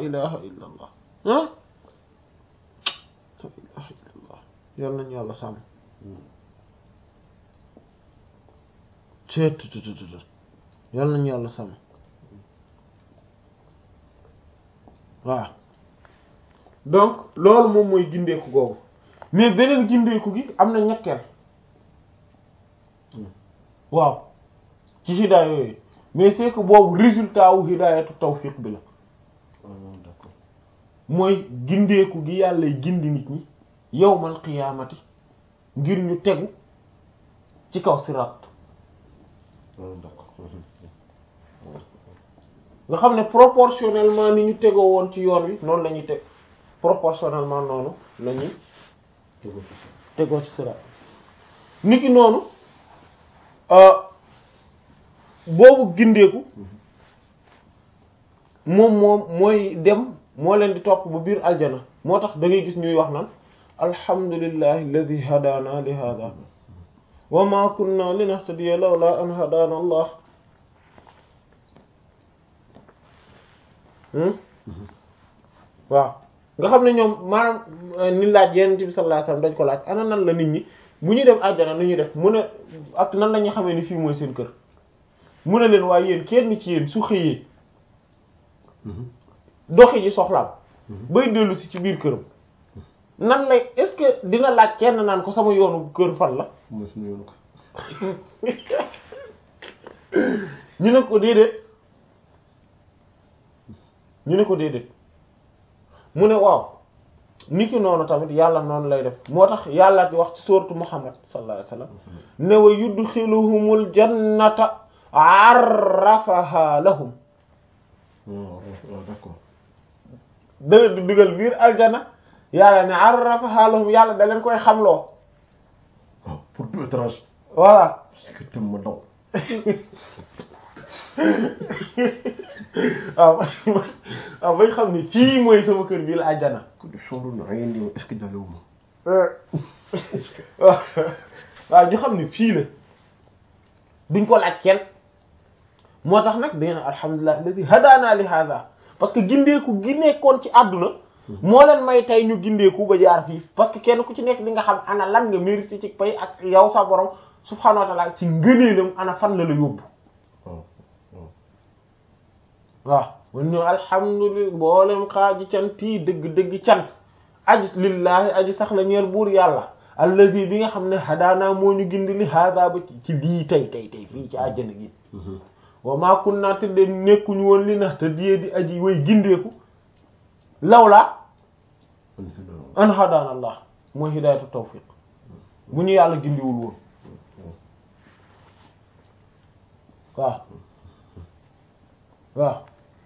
ilaha illa allah ah la ilaha illa allah yal nañu yàlla sàmm ceetutututut yal nañu yàlla sàmm waaw donc loolu moom mooy gindeeku googu mais beneen gindeeku gi am na ñetteel waaw ci hidaaya yooyu mais c'est que boobu résultat wu hidaayatu tawfiq bi la d'accord mooy gindeeku gi yàlla gindi nit ñi yawmal qiyaamati ngir ñu tegu ci kaw siraat d'accord nga xam ne proportionnellement ni ñu tegoo woon ci yoon wi noonu la ñuy teg proportionnellement noonu la ñuy tegoo ci siraat niki noonu boobu gindeeku moom moom mooy dem moo leen di topp ba biir aljana moo tax da ngay gis ñuy wax naan alhamdulillahi alladi hadana li hada wa ma kunna linahtadiya lawla an hadana allah waaw nga xam ne ñoom maanaam ni laaj yenn bi sallallahu alayhi wasallam dañ ko laaj ana nan la nit ñi bu ñuy dem aljana nu ñuy def mu ne ak nan la ñuy xamee ni fii mooy seen kër mu ne leen waaye yéen kenn ci yéen su xëyee doxi ji soxlaam bay dellu si ci biir këram nan lay est-ce que dina laaj kenn naan ko sama yoonu kër fan la mooy suñu yoonu ko ñu ne ko déedéet ñu ne ko déedéet mu ne waaw ni ki noonu tamit yàlla noonu lay def moo tax yàlla di wax ci sourate Muhammad sallallahu alayhi wasallam ne wa yudxiluhumul jannata arrafaha lahum waaw d'accord da leen di dugal biir aljana yàlla ne arrafaha lahum yàlla da leen koy xamloo waaw pour tout étrange voilà parce que tam ma daw waaw waaw bañ xam ne fii mooy sama kër bii la aljana ku di xawru na ay ndi est-ce que jàllewu ma waaw waaw ñu xam ne fii la duñ ko laaj kenn moo tax nag da ngeen alhamdulilah alladi hadana li hada parce que gindeeku gi nekkoon ci àdduna moo leen may tey ñu gindeeku ba jaar fii parce que kenn ku ci nekk di nga xam ana lan nga mérité ci pay ak yow sa borom subhanahu wa ta'ala ci ngëneelam ana fan la la yóbbu waaw waaw waaw mun ñu alhamdulilah mboolem xaaji cant yi dëgg-dëgg cant aji lillahi aji sax la ñeer buur yàlla allazi bi nga xam ne hadaana moo ñu gindi li hada ba ci lii tey tey tey fii ci àjjana gi wa ma kunna te de nekkuñu woon li na te diyee di aji way gindeeku lawla an hadaana allah mooy hidayatu tawfiq bu ñu yàlla gindiwul woon waaw waaw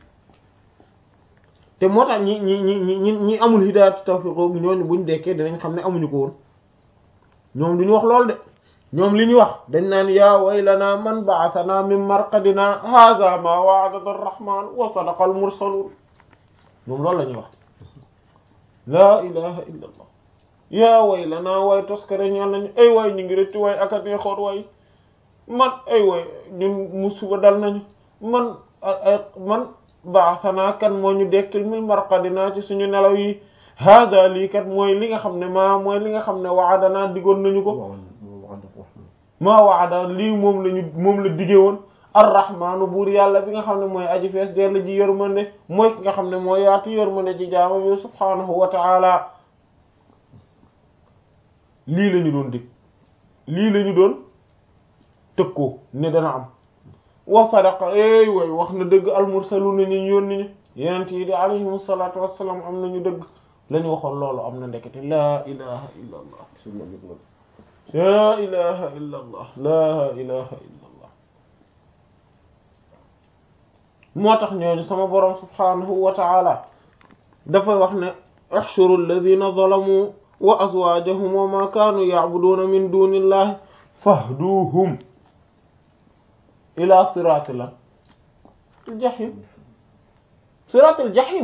te moo tax ñi ñi ñi ñi ñi amul hidayatu tawfiq googu ñooñu buñ dekkee dinañ xam ne amuñu ko woon ñoom duñu wax lool de ñoom li ñu wax dañ naan yaa waylana man ba'athana min marqadina hadha ma wa'adana ar-rahman wa sadaqa al-mursalun moom loolu la ñuy wax laa ilaha illa allah yaa waylana waay toskare ñaan nañu ay waay ñu ngi rëcc waay akatee xoot waay man ay waay ñun musiba dal nañu man ay man ba'athana kan moo ñu dekkil min marqadina ci suñu nelaw yi hada lii kat mooy li nga xam ne maa mooy li nga xam ne wa'adana digoon nañu ko maa waada lii moom lañu moom la dige woon arrahmaanu buur yàlla bi nga xam ne mooy aji fees dell ji yërmande mooy ki nga xam ne mooy yaatu yërmande ci jaamam yi subhaanahu wa ta'ala lii lañu doon dig lii lañu doon tëkkoo ne dana am wa sadaqa ey way wax na dëgg almursaluna ñu yónni ñu yenent yi di alayhim salaatu wassalaam am nañu dëgg lañu waxoon loolu am na ndekete laa ilaha illa allah laa ilaha illa allah laa ilaha illa allah moo tax ñooñu sama boroom subhanahu wa ta'ala dafay wax ne ahshuru alladhina zalamu wa azwajahum wa ma kanu ya'buduna min dunillahi fahduhum ila siratil jahim siratil jahim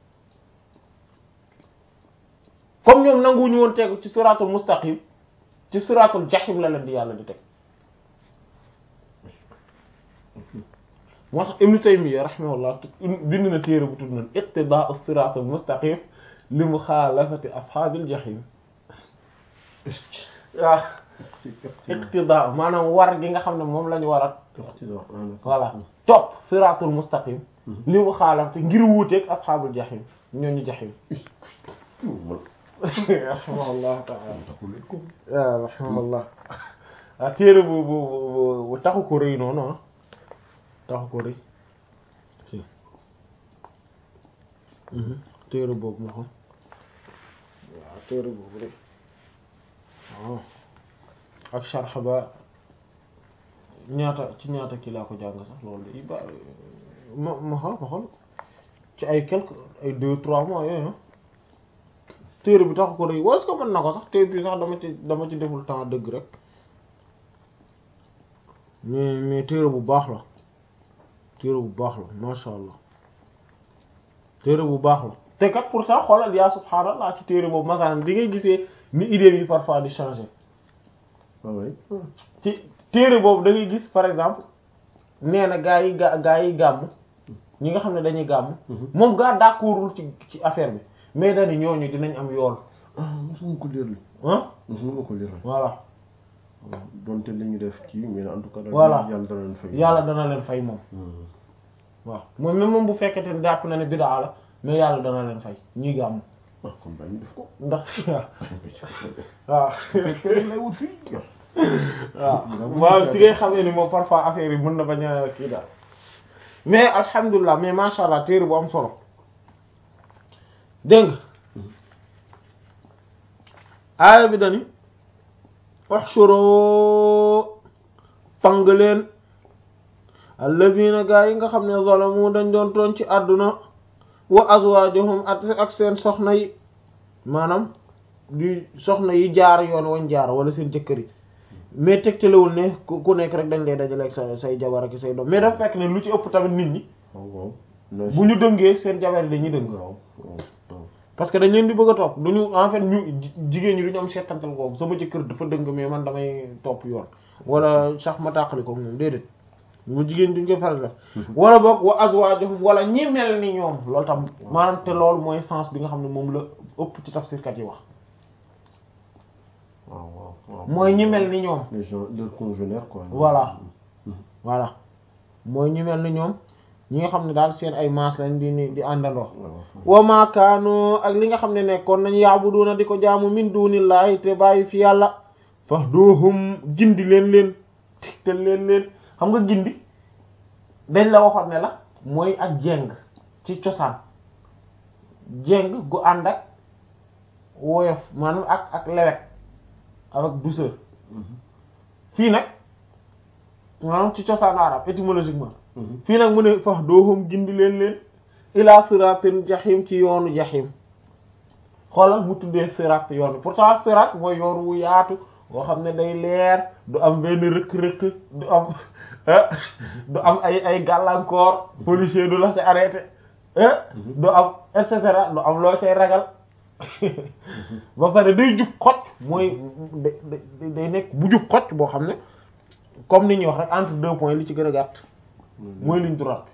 comme ñoom nanguwuñu woon tegu ci siratul mustaqim ci siratul jahim la leen di yàlla di teg moo tax Ibnu Taymiyya rahimahullah bind na téere bu tudd noonu iqtidaa as-siraat al-mustaqim li muxaalafati ashaabil jahiim waaw iqtidaa maanaam war gi nga xam ne moom la ñu war a voilà topp siraatul mustaqim li muxaalafati ngir wuuteeg ashaabul jahiim ñooñu jahiim rahimahullah ta'ala waaw rahimahullah ah téere bu bu bu taxu ko rëy noonu ah taxu ko rëy si téere boobu ma xam waaw téere boobu rëy waaw ak sharx ba ñaata ci ñaata kii laa ko jàng sax loolu i ba ma ma xool ma xool ci ay quelque ay deux trois mois yooyu téere bi taxu ko rëy wala est-ce que mën na ko sax téere bi sax dama ci dama ci deful temps dëgg rek mais mais téere bu baax la téere bu baax la masha Allah téere bu baax la te kat pourtant xoolal yaa subhaanallah ci téere boobu masalan di ngay gisee ni idée yi parfois di changer ci téere boobu da ngay gis par exemple nee na gaa yi ga gaa yi gàmm ñi nga xam ne dañuy gàmm moom gaa d'accordul ci ci affaire bi mais dañu ñooñu dinañ am yool ah mosuma ko lire ah mosuma ko lire voilà donte li ñu def kii mais en tout cas voilà yàlla dana leen fay yàlla dana leen fay moom waaw moom même moom bu fekkete ne jàpp na ne bid'a la mais yàlla dana leen fay ñuy gàmm ah kon bañ def ko ndax waaw lay wut fii waaw waaw ci ngay xamee ni moom parfois affaire yi mën na bañ a kii daal mais alhamdulilah mais masha Allah téere bu am solo dégg nga aaya bi dani uxshuru pang leen alladina gaa yi nga xam ne zalamu dañ doon tooñ ci àdduna wa azwajuhum ak seen soxna yi maanaam di soxna yi jaar yoon wañ jaar wala seen jëkkër yi mais tegtalewul ne ku nekk rek dañ lay dajaleeg sa say jabar ak say doom mais dafa fekk ne lu ci ëpp tamit nit ñi waaw bu ñu dëngee seen jabar yi dañuy dëng waaw parce que dañ leen di bëgg a topp duñu en fait ñu jigéen ñi duñu am seetantal kooku sama jëkkër dafa dëng mais man damay topp yoon wala sax ma tàqali ko moom déedéet mu jigéen duñ koy faral def wala boog wa azwaajuhum wala ñi mel ni ñoom loolu tam maanaam te loolu mooy sens bi nga xam ne moom la ëpp ci tafsirkat yi wax waaw waaw waaw mooy ñi mel ni ñoom les gens leurs congénères quoi voilà voilà mooy ñi mel ni ñoom ñi nga xam ne daal seen ay maas lañ di di àndandoo wa ma kaanu ak li nga xam ne nekkoon nañ yaabuduna di ko jaamu min dunillahi te bàyyi fi yàlla fahduhum gindi leen leen te leen leen xam nga gindi dañ la waxoon ne la mooy ak jeng ci cosaan jeng gu ànd ak woyof maanaam ak ak lewet avec douceur fii nag maanaam ci cosaan arab étymologiquement fii nag mu ne fax doohum gindi leen leen ila siratin jaxim ci yoonu jaxim xoolal mu tuddee sirat yoon pourtant sirat mooy yoon wu yaatu boo xam ne day leer du am benn rëkk-rëkk du am du am ay ay gàllankoor policier du la ci arrêté du am et cetera du am loo cay ragal ba pare day jub xocc mooy day nekk bu jub xocc boo xam ne comme ni ñuy wax rek entre deux points li ci gën a gàtt mooy ligne droite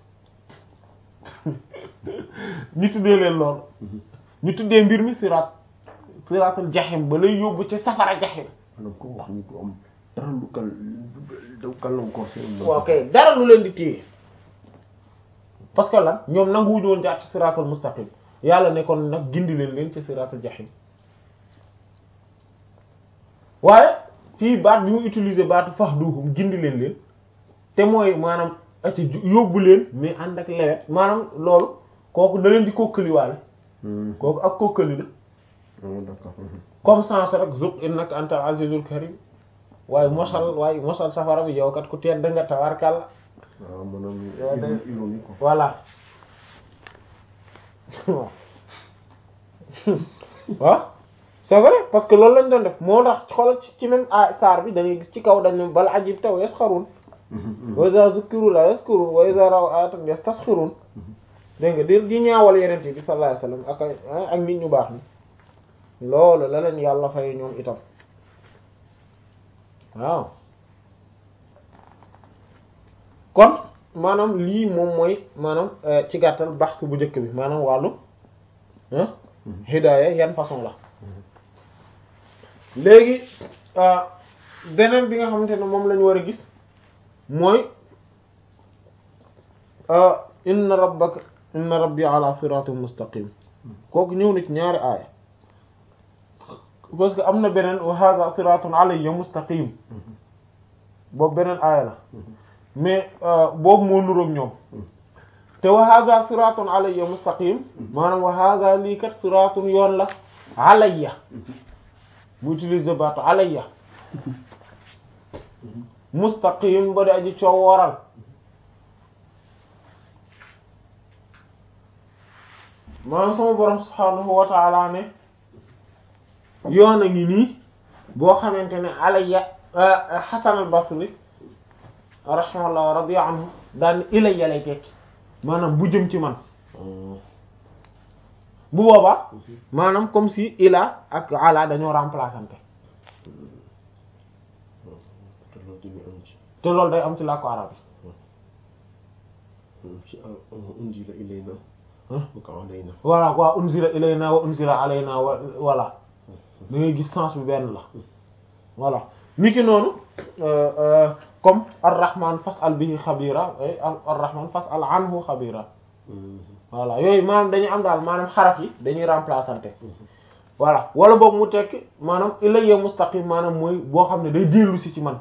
ñu tuddee leen loolu ñu tuddee mbir mi sirat siratul jaxim ba lay yóbbu ci safara jaxim maanaam ko wax ni du am dara lu kal daw gàllankoor seen ok dara lu leen di téye parce que lan ñoom nanguwuñu woon jaar ci siratul mustaqim yàlla ne kon nag gindi leen leen ci siratul jaxim waaye fii baat bi mu utiliser baatu fahduhum gindi leen leen te mooy maanaam ati yóbbu leen mais ànd ak lewet maanaam loolu kooku da leen di kokkaliwaale kooku ak kokkali la d'accord comme sens rek zuq innaka anta azizul karim waaye mosal waaye mosal safara bi yow kat ku tedd nga tawarkal waaw maanaam Yow de- ironie quoi voilà waaw c'est vrai parce que loolu lañ doon def moo tax xoolal ci ci même a saar bi da ngay gis ci kaw dañ ne bal ajib taw yasxarun wa iza zukkiru la yazkurun wa iza raw ayatan yastasxirun dégg nga di di ñaawal yeneen bi sallallahu alayhi wasallam ak ay- ak nit ñu baax ni loolu la leen yàlla fay ñoom itam waaw kon maanaam lii moom mooy maanaam ci gàttal baxtu bu njëkk bi maanaam wàllu ah hidaaya yan façon la léegi beneen bi nga xamante ne moom lañu war a gis mooy inna rabbaka inna rabbi ala siratin mustaqim kooku ñëw na ci ñaari aaya parce que am na beneen wa hadha siratun alayya mustaqim boobu beneen aaya la mais boobu moo nuroog ñoom te wa hadha siratun alayya mustaqim maanaam wa hadha lii kat siratun yoon la alayya mu utiliser baatu alayya mustaqim ba di aji coow waral maanaam sama borom subhaanahu wa ta'ala ne yoon a ngi nii boo xamante ne alayya Hasan al-Basri rahimahullah wa radiya anhu daan ilayya lay tekki maanaam bu jëm ci man bu boobaa maanaam comme si ila ak ala dañoo remplaçante te loolu day am ci làkku arab yi ci unzila ilayna wa alayna voilà wa unzila ilayna wa unzila alayna wa voilà da ngay gis sens bi benn la voilà ni ki noonu comme ar-rahman fas'al bihi xabira ar-rahman fas'al anhu xabira voilà yooyu maanaam dañuy am daal maanaam xaraf yi dañuy remplaçante voilà wala boobu mu tekki maanaam ilayya mustaqim maanaam mooy boo xam ne day dellu si ci man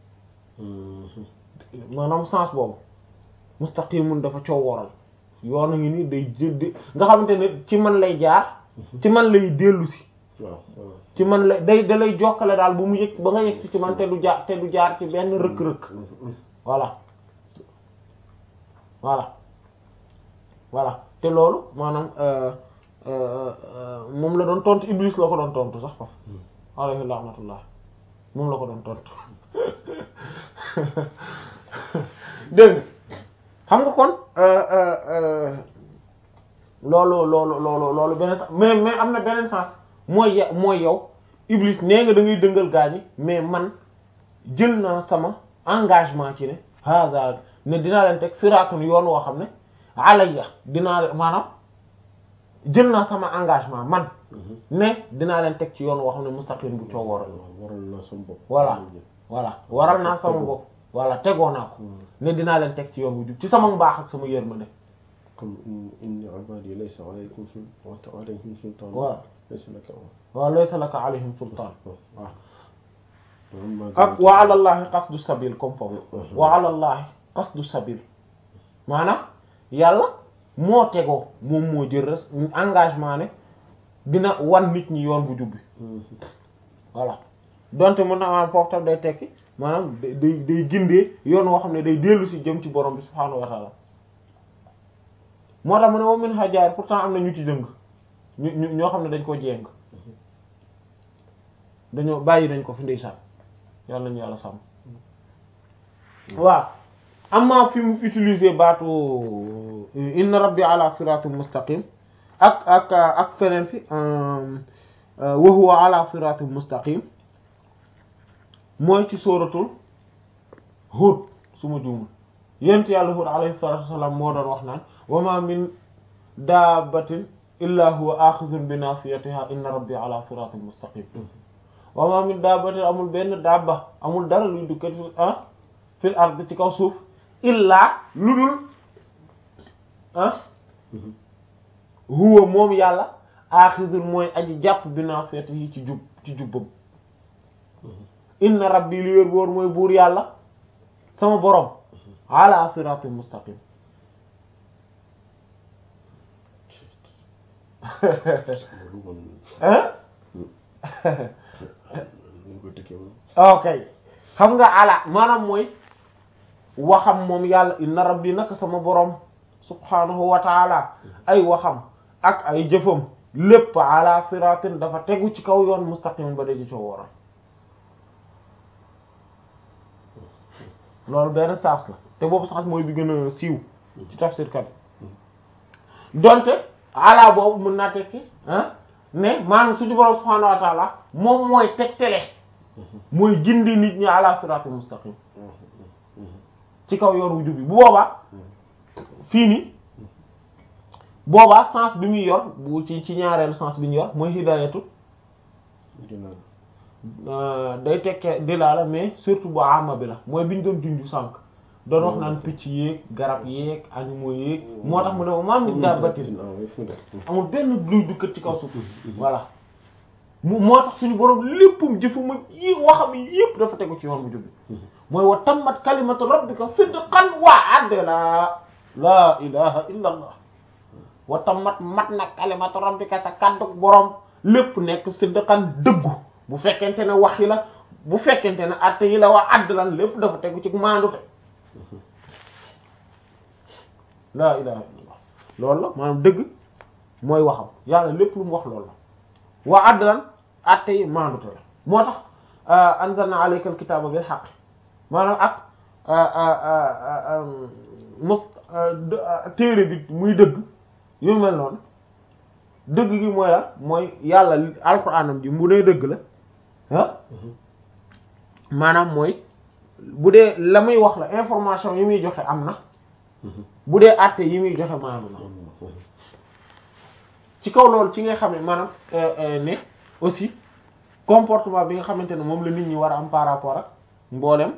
maanaam sens boobu mustaqimun dafa coow waral yoon a ngi nii day jël nga xamante ne ci man lay jaar ci man lay dellu si waaw ci man lay day da lay jokkale daal bu mu yëg ba nga yëg si ci man te du jaar te du jaar ci benn rëkk-rëkk voilà voilà voilà te loolu maanaam moom la doon tontu Iblis la ko doon tontu sax faf alayhi laanatullah moom la ko doon tontu dégg xam nga kon loolu loolu loolu loolu beneen sens mais mais am na beneen sens mooy ye- mooy yow Iblis nee nga da ngay dëngal gaañi mais man jël naa sama engagement ci ne hada ne dinaa leen teg siraatun yoon woo xam ne alayya dinaa leen maanaam jël naa sama engagement man ne dinaa leen teg ci yoon woo xam ne mustaqim bu coow waral waral naa sama bopp voilà voilà waral naa sama bopp voilà tegoo naa ko ne dinaa leen teg ci yoon wu jub ci sama mbaax ak sama yërmande comme inni ibadi laysa alaykum sultan alayhim sultan voilà laysa laka waaw laysa laka alayhim sultaan waaw waaw ak wa ala llahi qasdu sabil comme foofu wa ala llahi qasdu sabil maanaam yàlla moo tegoo moom moo jël res engagement ne dina wan nit ñi yoon bu jubbi voilà donte mën na am foofu tam day tekki maanaam day day day gindee yoon woo xam ne day dellu si jëm ci borom bi subhaanahu wa taala moo tax mu ne wa min hajaar pourtant am na ñu ci dëng ñu ñu ñoo xam ne dañ ko jéng dañoo bàyyi nañ ko fi ndeysaan yàlla nañu yàlla sàmm waaw amma fi mu utiliser baatu inna rabbi ala siratin mustaqim ak ak ak feneen fi wa huwa ala siratin mustaqim mooy ci sóoratul Hud su ma juumul yent yàlla Hud alayhi salatu wassalam moo doon wax naan wa ma min dabbatin illa huwa axidun bi nasiyatiha inna rabbi ala siratin mustaqim wa ma min dabbatin amul benn dabba amul dara luy dukkat ah fil ard ci kaw suuf illaa lu dul ah huwa moom yàlla axidun mooy aji jàpp bi nasiyatihi ci jub ci jubbam inna rabbi li wér boor mooy buur yàlla sama borom ala siratin mustaqim hein ok xam nga ala maanaam mooy waxam moom yàlla inna rabbi naka sama borom subhanahu wa taala ay waxam ak ay jëfam lépp ala siratin dafa tegu ci kaw yoon mustaqim ba daji coo waral loolu benn saas la te boobu saas mooy bi gën a siiw ci tafsir kat donte ala boobu mën naa tekki ah ne maanaam suñu borom subhanahu wa taala moom mooy tegtale mooy gindi nit ñi ala siratul mustaqim ci kaw yor wu jub bi bu boobaa fii nii boobaa sens bi muy yor bu ci ci ñaareelu sens bi ñu yor mooy hidayatu day tekkee dilaala mais surtout bu ama bi la mooy bi ñu doon junju sànq doon wax naan picc yéeg garab yéeg animaux yéeg moo tax mu ne maam nit daa battin amul benn luy dukkat ci kaw suuf voilà mu moo tax suñu borom léppam jëfuma yi waxam yépp dafa tegu ci yoon bu jubbi mooy wa tammat kalimatu rabbika sidqan wa adla la ilaha illa allah wa tammat mat na kalimatu rabbika sa kaddu borom lépp nekk sidqan dëggu bu fekkente ne wax yi la bu fekkente ne atte yi la waa adlan lépp dafa tegu ci maandute laa ilaha illallah loolu la maanaam dëgg mooy waxam yàlla lépp lu mu wax loolu la waa adlan atte yi maandute la moo tax anzalna alayka alkitaba bil haqq maanaam ak mos téere bi muy dëgg yu mel noonu dëgg gi mooy la mooy yàlla alxuraanam ji bu dee dëgg la ah maanaam mooy bu dee la muy wax la information yi muy joxe am na bu dee àtte yi muy joxe maanaam na ci kaw loolu ci nga xam ne maanaam ne aussi comportement bi nga xamante ne moom la nit ñi war a am par rapport ak mboolem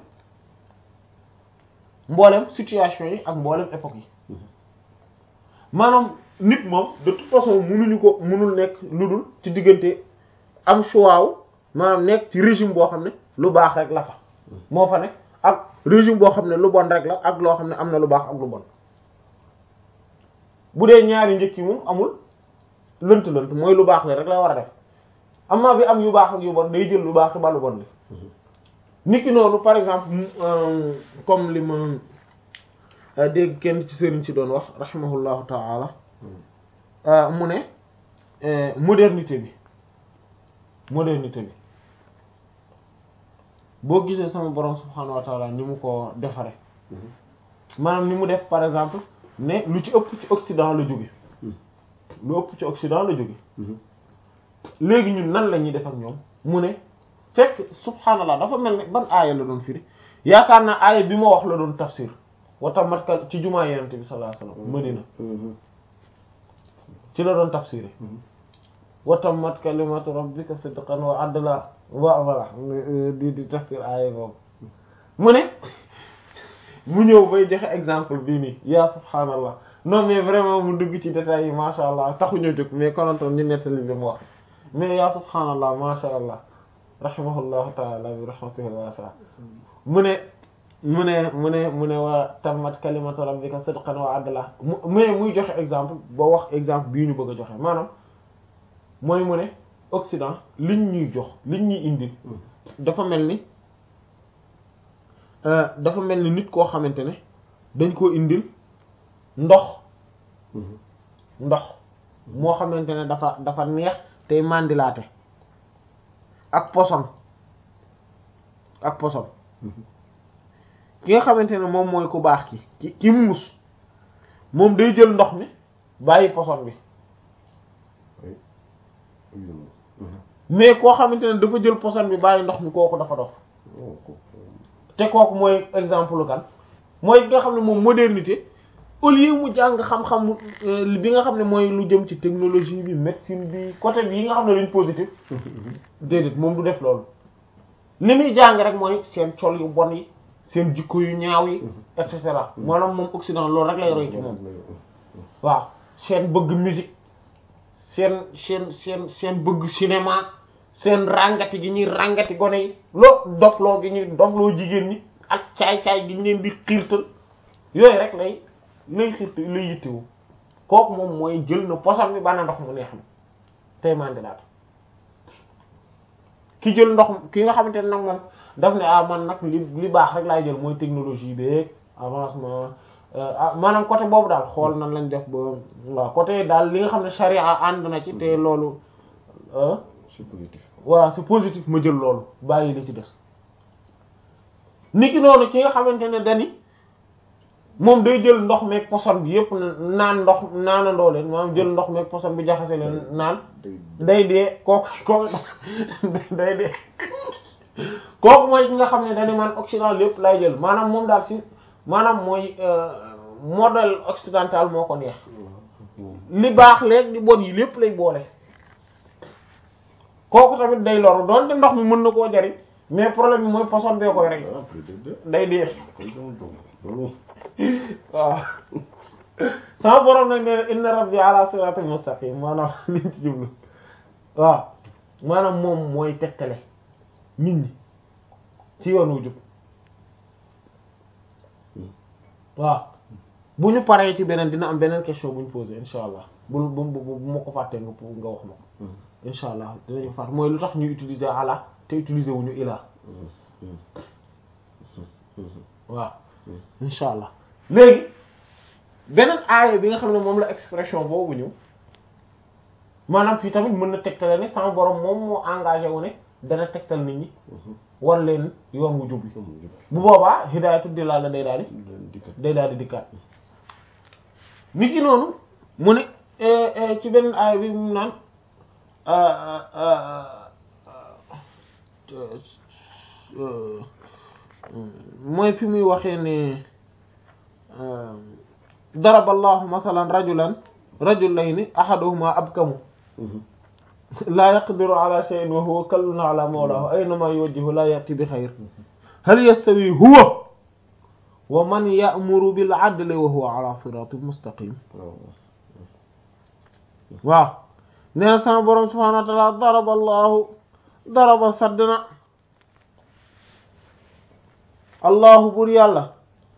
mboolem situation yi ak mboolem époque yi maanaam nit moom de toute façon mënuñu ko mënul nekk lu dul ci diggante am choix wu maanaam nekk ci régime boo xam ne lu baax rek la fa moo fa ne ak régime boo xam ne lu bon rek la ak loo xam ne am na lu baax ak lu bon bu dee ñaari njëkk yi moom amul lënt lënt mooy lu baax la rek la war a def amaa bi am yu baax ak yu bon day jël lu baax ba lu bon li niki noonu par exemple comme li ma dégg kenn ci sëriñ si doon wax rahimahullahu ta'ala mu ne modernité bi modernité bi boo gisee sama borom subhanahu wa ta'ala ni mu ko defare maanaam ni mu def par exemple ne lu ci ëpp ci Occident la jóge lu ëpp ci Occident la jóge léegi ñun nan la ñuy def ak ñoom mu ne fekk subhanallah dafa mel ne ban aaya la doon firi yaakaar naa aaya bi ma wax la doon tafsir watamat ka ci jumaa yenente bi sallallahu alayhi wasallam Madina ci la doon tafsiré watamat kalimatu rabbika sidqan wa adla wa voilà di di tafsir aaya boobu mu ne mu ñëw bay joxe exemple bii nii yaa subhanallah non mais vraiment mu dugg ci détails yi masha allah taxuñu jóg mais konantoon ñu nettali li mu wax mais yaa subhanallah masha allah rahimahullahu taala bi rahmatihi wasi'a mu ne mu ne mu ne mu ne waa tammat kalimatu rabbika sidqan wa adla mais muy joxe exemple ba wax exemple bii ñu bëgg a joxe maanaam mooy mu ne Occident liñ ñuy jox liñ ñuy indil dafa mel ni dafa mel ni nit koo xamante ne dañ koo indil ndox ndox moo xamante ne dafa dafa neex tey mandilaate ak poson ak poson ki nga xamante ne moom mooy ku baax ki ki ki muus moom day jël ndox mi bàyyi poson bi mais koo xamante ne dafa jël poson bi bàyyi ndox mi kooku dafa dof te kooku mooy exemple kan mooy nga xam ne moom modernité au lieu mu jàng xam-xam bi nga xam ne mooy lu jëm ci technologie bi médecine bi côté bi yi nga xam ne dañ positif déedéet moom du def loolu li muy jàng rek mooy seen col yu bon yi seen jikko yu ñaaw yi et cetera maanaam moom Occident loolu rek lay roy ci moom waaw seen bëgg musique seen seen seen seen bëgg cinéma seen ràngati gi ñuy ràngati gone yi loo dofloo gi ñuy dofloo jigéen ñi ak caay-caay gi ñu leen di xiirtal yooyu rek lay lay xiirtal lay yittewu kooku moom mooy jël na posam bi bana ndox mu neex mi tey mandilaat ki jël ndox ki nga xamante ne nag moom daf ne ah man nag li li baax rek laay jël mooy technologie beeg avancement ah maanaam côté boobu daal xool nan lañ def ba waaw côté daal li nga xam ne charia ànd na ci te loolu c'est positif voilà c'est positif ma jël loolu bàyyi li ci des niki noonu ki nga xamante ne dani moom day jël ndox meeg poson bi yépp naan ndox naanandoo leen maanaam jël ndox meeg poson bi jaxase leen naan day dee kooku kooku day dee kooku mooy ki nga xam ne dani man Occident lépp lay jël maanaam moom daal si maanaam mooy modèle occidental moo ko neex li baax léegi li bon yi lépp lay boole kooku tamit day loru doonte ndox mi mën na koo jariñ mais problème bi mooy poson bee koy rek ah peut-être de day dee kon dama dugg loolu waaw sama borom nag nee na inna rabbi ala siratin mustaqim maanaam liñ ci jublu waaw maanaam moom mooy tegtale nit ñi ci yoon wu jub waaw bu ñu paree ci beneen dina am beneen question bu ñu posé insha allah bu bu bu bu ma ko fàttee nga nga wax ma ko insha allah dinañu fàtt mooy lu tax ñuy utiliser ala te utiliser wuñu ila waaw insha allah léegi beneen aaya bi nga xam ne moom la expression boobu ñëw maanaam fii tamit mën na tegtale ne sama borom moom moo engagé wu ne dana tegtal nit ñi war leen yoon wu jub bi bu boobaa hidaayatu dilaala day daal di day daal di dikkaat nit ki noonu mu ne ci beneen aaya bi mu naan mooy fi muy waxee ne daraba allahu masalan rajulan rajulayni ahaduhuma abkamu laa yaqdiru ala shay'in wa huwa kallun ala mawlahu aynama yuwajjihu la ya'ti bi xayr hal yastawi huwa wa man ya'muru bil adli wa huwa ala siratin mustaqim waaw nee na sama boroom subhanahu wa ta'ala daraba allahu daraba saddna allahu bur yàlla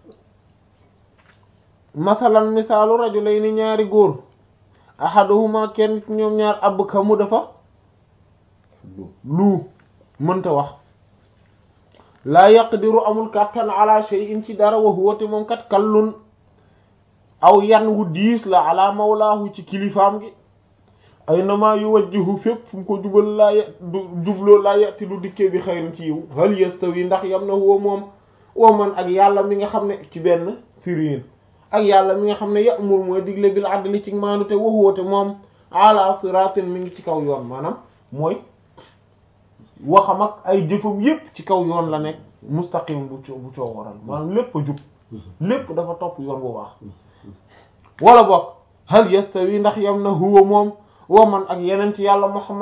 masalan misaalu rajulayni ñaari góor ahaduhuma kenn ci ñoom ñaar ab kamu dafa lu mënta wax laa yaqdiru amul kàttan ala shay'in ci dara wa huwa te moom kat kallun aw yan wu diis la ala mawlaahu ci kilifaam gi ay nama yuwajjihu fépp fu mu ko jubal laa ya du jubloo laa yati du dikkee bi xayrin ci yiw hal yastawi ndax yam na huwa moom wa man ak yàlla mi nga xam ne ci benn firiin ak yàlla mi nga xam ne ya'mur mooy digle bil adli ci maanu te wa huwa te moom ala siratin mi ngi ci kaw yoon maanaam mooy waxam ak ay jëfam yépp ci kaw yoon la nekk mustaqim bu co bu coo waral maanaam lépp a jub lépp dafa topp yoon bu baax wala boog hal yastawi ndax yam na huwa moom wa man ak yeneen ci yàlla Muhammad